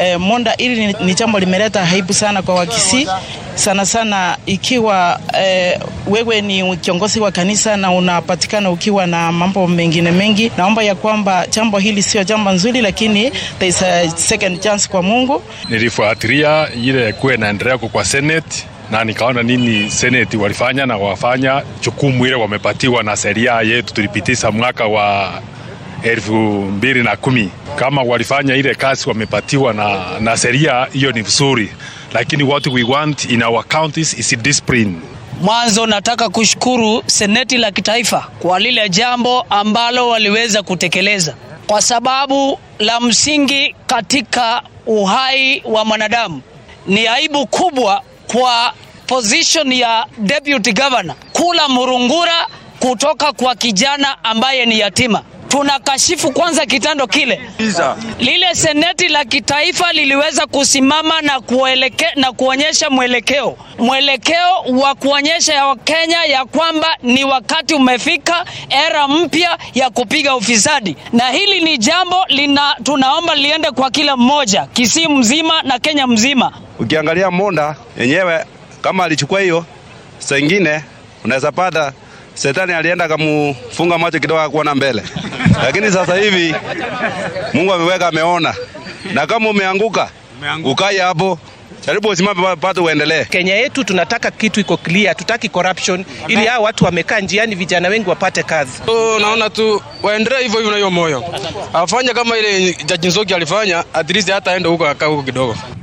eh, Monda. Hili ni, ni jambo limeleta aibu sana kwa Wakisii sana sana ikiwa eh, wewe ni kiongozi wa kanisa na unapatikana ukiwa na mambo mengine mengi. Naomba ya kwamba jambo hili sio jambo nzuri, lakini there is a second chance kwa Mungu. Nilifuatilia ile kuwa inaendelea kwa Senate na nikaona nini seneti walifanya na wafanya jukumu ile wamepatiwa na sheria yetu tulipitisha mwaka wa elfu mbili na kumi. Kama walifanya ile kazi wamepatiwa na, na sheria hiyo ni vizuri, lakini what we want in our counties is discipline. Mwanzo nataka kushukuru seneti la kitaifa kwa lile jambo ambalo waliweza kutekeleza, kwa sababu la msingi katika uhai wa mwanadamu. Ni aibu kubwa kwa position ya deputy governor kula murungura kutoka kwa kijana ambaye ni yatima. Tunakashifu kwanza kitendo kile. Lile seneti la kitaifa liliweza kusimama na, kueleke, na kuonyesha mwelekeo mwelekeo wa kuonyesha ya Wakenya ya kwamba ni wakati umefika, era mpya ya kupiga ufisadi, na hili ni jambo lina, tunaomba liende kwa kila mmoja Kisii mzima na Kenya mzima. Ukiangalia Monda yenyewe kama alichukua hiyo, saa ingine unaweza pata Shetani alienda akamufunga macho kidogo akuona mbele, lakini sasa hivi Mungu ameweka ameona, na kama umeanguka ukae hapo, jaribu usimame pate uendelee. Kenya yetu tunataka kitu iko clear, tutaki corruption, ili hao watu wamekaa njiani, vijana wengi wapate kazi. So, naona tu waendelee hivyo hivyo na hiyo moyo, afanye kama ile Jaji Nzoki alifanya, at least hata aende huko akaa huko kidogo.